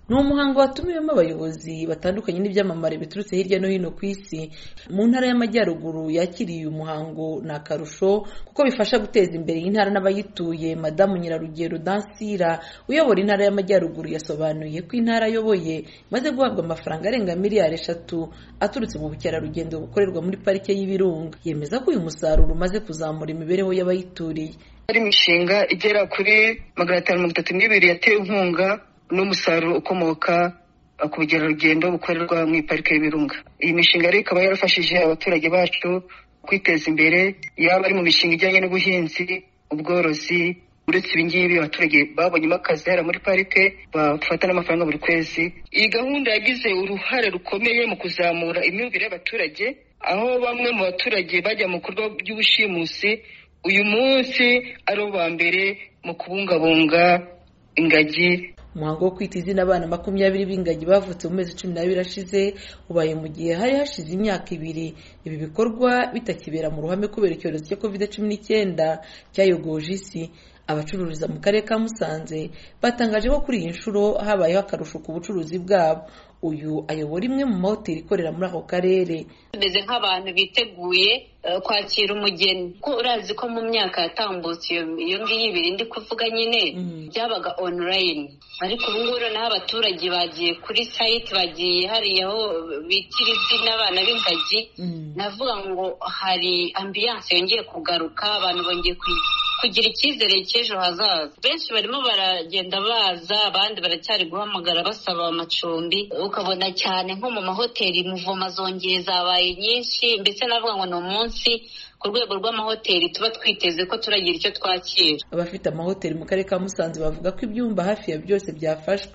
ni umuhango watumiwemo abayobozi batandukanye n'ibyamamare biturutse hirya no hino ku isi mu ntara y'amajyaruguru yakiriye uyu muhango ni akarusho kuko bifasha guteza imbere intara n'abayituye madamu nyirarugero dansira uyobora intara y'amajyaruguru yasobanuye ko intara ayoboye imaze guhabwa amafaranga arenga miliyari eshatu aturutse mu bukerarugendo bukorerwa muri parike y'ibirunga yemeza ko uyu musaruro umaze kuzamura imibereho y'abayituriye hari imishinga igera kuri magana atanu mirongo itatu n'ibiri yatewe inkunga n'umusaruro ukomoka ku bukerarugendo bukorerwa mu iparike y'ibirunga iyi mishinga rero ikaba yarafashije abaturage bacu kwiteza imbere yaba ari mu mishinga ijyanye n'ubuhinzi ubworozi uretse ibingibi abaturage babonyemo akazi hariya muri parike bafata n'amafaranga buri kwezi iyi gahunda yagize uruhare rukomeye mu kuzamura imyumvire y'abaturage aho bamwe mu baturage bajya mu bikorwa by'ubushimusi uyu munsi ari uwa mbere mu kubungabunga ingagi umuhango wo kwita izina abana makumyabiri b'ingagi bavutse mu mezi cumi n'abiri ashize ubaye mu gihe hari hashize imyaka ibiri ibi bikorwa bitakibera mu ruhame kubera icyorezo cya covid cumi n'icyenda cyayogoje isi abacururiza mu karere ka musanze batangaje ko kuri iyi nshuro habayeho akarusho ku bucuruzi bwabo uyu ayobora imwe mu mahoteli ikorera muri ako karere tumeze nk'abantu biteguye kwakira umugeni kuko urazi ko mu myaka yatambutse iyo ngiyo ibiri ndi kuvuga nyine byabaga onorayini ariko ubu ngubu noneho abaturage bagiye kuri sayiti bagiye hariya aho bitira izina abana b'ingagi navuga ngo hari ambiyanse yongeye kugaruka abantu bongeye kugira icyizere cy'ejo hazaza benshi barimo baragenda baza abandi baracyari guhamagara basaba amacumbi ukabona cyane nko mu mahoteli muvoma zongeye zabaye nyinshi ndetse navuga ngo ni umunsi ku rwego rw'amahoteli tuba twiteze ko turagira icyo twakira abafite amahoteli mu karere ka musanze bavuga ko ibyumba hafi ya byose byafashwe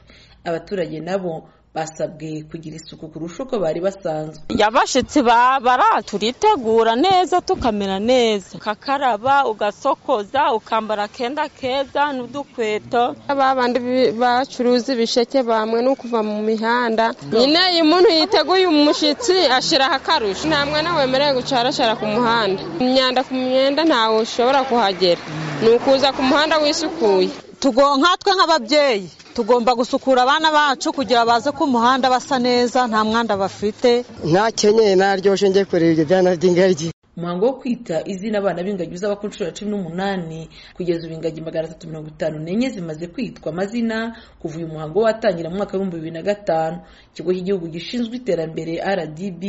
abaturage nabo basabwe kugira isuku kurusha uko bari basanzwe yabashyitsi babara turitegura neza tukamera neza ukakaraba ugasokoza ukambara akenda keza n'udukweto bandi bacuruza ibisheke bamwe ni ukuva mu mihanda nyine iyo umuntu yiteguye umushyitsi ashyiraho akarusho nta mwana wemerewe gucarashara ku muhanda imyanda ku myenda ntawe ushobora kuhagera ni ukuza ku muhanda wisukuye twe nk'ababyeyi tugomba gusukura abana bacu kugira baze ku muhanda basa neza nta mwanda bafite ntakenyeye naryoshye njye kureba ibyo byana by'ingagi umuhango wo kwita izina abana b'ingagi uzaba ku nshuro ya cumi n'umunani kugeza ubu ingagi magana atatu mirongo itanu n'enye zimaze kwitwa amazina kuva uyu muhango watangira mu mwaka w'ibihumbi bibiri na gatanu ikigo cy'igihugu gishinzwe iterambere rdb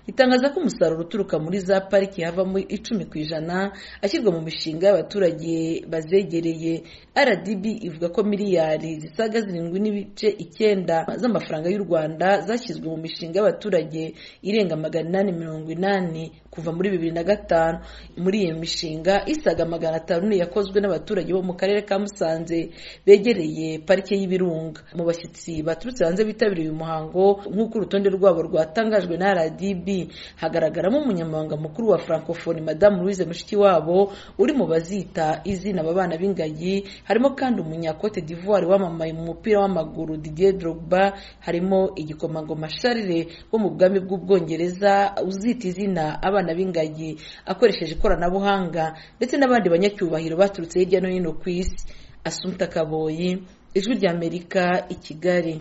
gitangaza ko umusaruro uturuka muri za pariki havamo icumi ku ijana ashyirwa mu mishinga y'abaturage bazegereye rdb ivuga ko miliyari zisaga zirindwi n'ibice icyenda z'amafaranga y'u rwanda zashyizwe mu mishinga y'abaturage irenga magana inani mirongo inani kuva muri bibiri na gatanu muri iyo mishinga isaga magana atanu yakozwe n'abaturage bo mu karere ka musanze begereye parike y'ibirunga mu bashyitsi baturutse hanze bitabiriye uyu muhango nk'uko urutonde rwabo rwatangajwe na rdb hagaragaramo umunyamabanga mukuru wa francophonie madamu louise mushikiwabo uri mu bazita izina aba bana b'ingagi harimo kandi umunyakote d'ivoire wamamaye mu mupira w'amaguru didier drogba harimo igikomangoma charles wo mu bwami bw'ubwongereza uzita izina abana b'ingagi akoresheje ikoranabuhanga ndetse n'abandi banyacyubahiro baturutse hirya no hino ku isi asumpta kaboyi ijwi ry'amerika i kigali